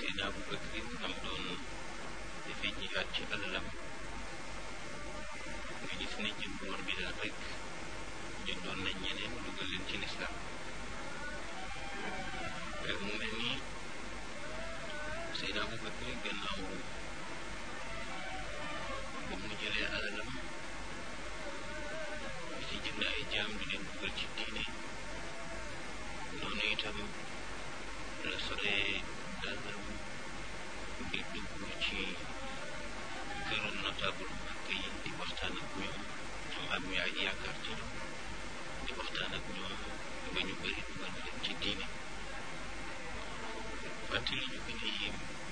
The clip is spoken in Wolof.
Seydina Abu Bakr nam doon dafay jihaat ci alalam nga gis ne jënd woon bi daal rek jëndoon nañ ñeneen dugal leen ci lislaam mu mel ni Seydina Abu Bakr gannaaw ba mu jëlee alalam di ci jënd ay jaam di leen dugal ci diine noonu itam la solee dàllam di dugg ci këru notable màkk yi di waxtaan ak ñoom am am ñu ay yaakaar ci ñoom di waxtaan ak ñoom ba ñu bëri dugal leen ci diine fàttali ñu gën a yéem